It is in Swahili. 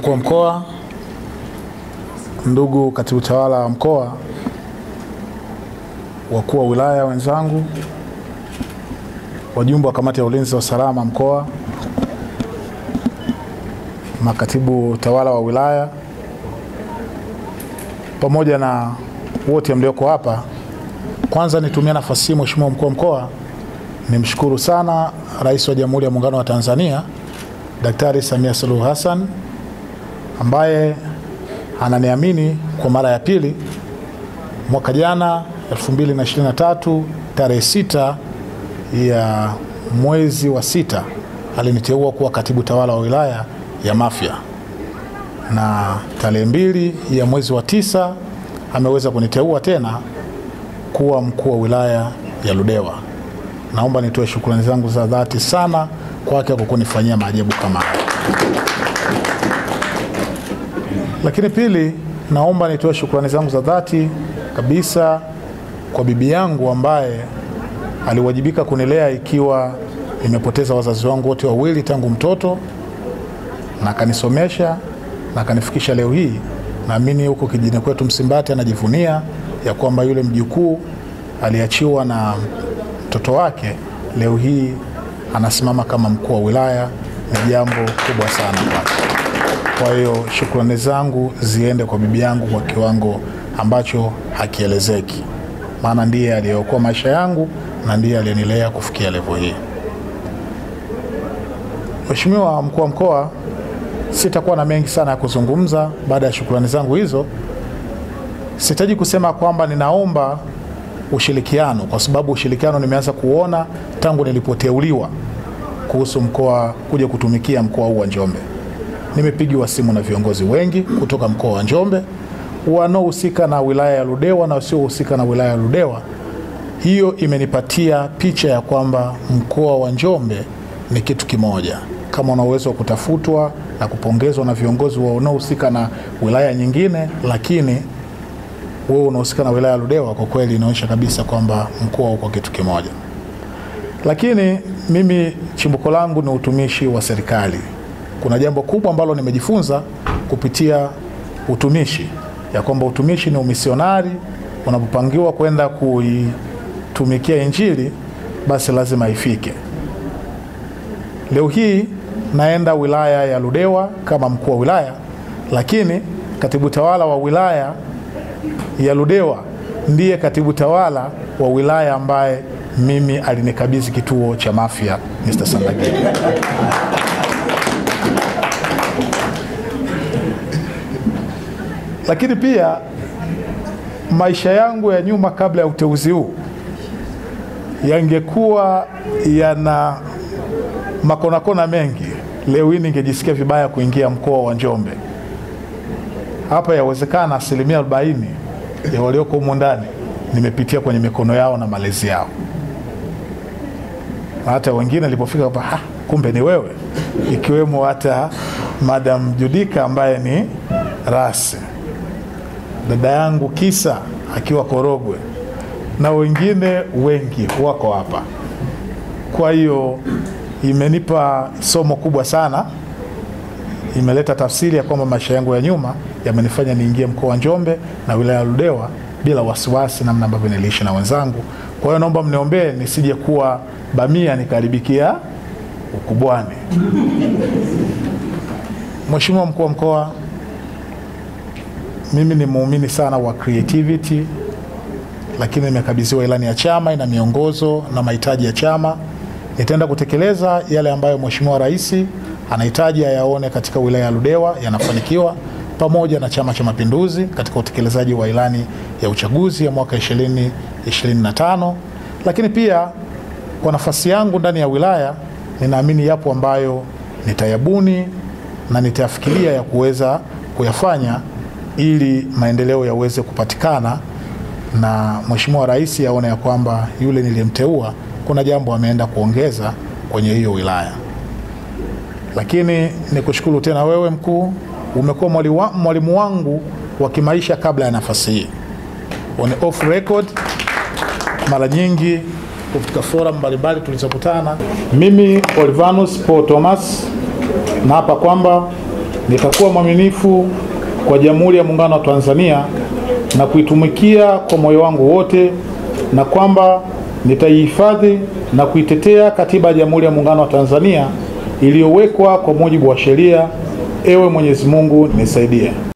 mkuu wa mkoa, ndugu katibu tawala wa mkoa, wakuu wa wilaya wenzangu, wajumbe wa kamati ya ulinzi wa usalama mkoa, makatibu tawala wa wilaya, pamoja na wote mlioko hapa. Kwanza nitumie nafasi hii, Mheshimiwa mkuu wa mkoa, nimshukuru sana Rais wa Jamhuri ya Muungano wa Tanzania Daktari Samia Suluhu Hassan ambaye ananiamini kwa mara ya pili. Mwaka jana 2023 tarehe sita ya mwezi wa sita aliniteua kuwa katibu tawala wa wilaya ya Mafia, na tarehe mbili ya mwezi wa tisa ameweza kuniteua tena kuwa mkuu wa wilaya ya Ludewa. Naomba nitoe shukrani zangu za dhati sana kwake kwa kunifanyia maajabu kama haya. Lakini pili, naomba nitoe shukrani zangu za dhati kabisa kwa bibi yangu ambaye aliwajibika kunilea ikiwa nimepoteza wazazi wangu wote wawili tangu mtoto, na akanisomesha na akanifikisha leo hii. Naamini huko kijijini kwetu Msimbati anajivunia ya kwamba yule mjukuu aliachiwa na mtoto wake leo hii anasimama kama mkuu wa wilaya. Ni jambo kubwa sana kwake. Kwa hiyo shukrani zangu ziende kwa bibi yangu kwa kiwango ambacho hakielezeki, maana ndiye aliyeokoa maisha yangu na ndiye aliyenilea kufikia levo hii. Mheshimiwa mkuu wa mkoa, sitakuwa na mengi sana ya kuzungumza baada ya shukrani zangu hizo. Sitaji kusema kwamba ninaomba ushirikiano, kwa sababu ushirikiano nimeanza kuona tangu nilipoteuliwa kuhusu mkoa kuja kutumikia mkoa huu wa Njombe. Nimepigiwa simu na viongozi wengi kutoka mkoa wa Njombe wanaohusika na wilaya ya Ludewa na wasiohusika na wilaya ya Ludewa. Hiyo imenipatia picha ya kwamba mkoa wa Njombe ni kitu kimoja. Kama una uwezo wa kutafutwa na kupongezwa na viongozi wanaohusika na wilaya nyingine, lakini wewe unahusika na wilaya ya Ludewa, kwa kweli inaonyesha kabisa kwamba mkoa uko kitu kimoja. Lakini mimi chimbuko langu ni utumishi wa serikali. Kuna jambo kubwa ambalo nimejifunza kupitia utumishi, ya kwamba utumishi ni umisionari. Unapopangiwa kwenda kuitumikia Injili, basi lazima ifike. Leo hii naenda wilaya ya Ludewa kama mkuu wa wilaya, lakini katibu tawala wa wilaya ya Ludewa ndiye katibu tawala wa wilaya ambaye mimi alinikabidhi kituo cha Mafia, Mr. Sandagi. Lakini pia maisha yangu ya nyuma kabla ya uteuzi huu yangekuwa yana makonakona mengi, leo hii ningejisikia vibaya kuingia mkoa wa Njombe. Hapa yawezekana asilimia arobaini ya walioko humu ndani nimepitia kwenye mikono yao na malezi yao. Hata wengine nilipofika hapa, ha, kumbe ni wewe, ikiwemo hata Madam Judika ambaye ni rasi, dada yangu Kisa akiwa Korogwe, na wengine wengi wako hapa. Kwa hiyo imenipa somo kubwa sana, imeleta tafsiri ya kwamba maisha yangu ya nyuma yamenifanya niingie mkoa wa Njombe na wilaya ya Ludewa bila wasiwasi, namna ambavyo niliishi na wenzangu. Kwa hiyo naomba mniombee nisije kuwa bamia nikaribikia ukubwani. Mheshimiwa mkuu wa mkoa, mimi ni muumini sana wa creativity, lakini nimekabidhiwa ilani ya chama, ina miongozo na mahitaji ya chama. Nitaenda kutekeleza yale ambayo Mheshimiwa Rais anahitaji ayaone katika wilaya ya Ludewa yanafanikiwa pamoja na Chama cha Mapinduzi katika utekelezaji wa ilani ya uchaguzi ya mwaka 2025. Lakini pia kwa nafasi yangu ndani ya wilaya, ninaamini yapo ambayo nitayabuni na nitayafikiria ya kuweza kuyafanya ili maendeleo yaweze kupatikana na Mheshimiwa Rais aone ya kwamba yule niliyemteua kuna jambo ameenda kuongeza kwenye hiyo wilaya. Lakini nikushukuru tena wewe mkuu, umekuwa mwalimu wangu wa kimaisha kabla ya nafasi hii. On off record, mara nyingi katika forum mbalimbali tulizokutana, mimi Olivanus Paul Thomas naapa kwamba nitakuwa mwaminifu kwa Jamhuri ya Muungano wa Tanzania na kuitumikia kwa moyo wangu wote, na kwamba nitaihifadhi na kuitetea Katiba ya Jamhuri ya Muungano wa Tanzania iliyowekwa kwa mujibu wa sheria. Ewe Mwenyezi Mungu nisaidie.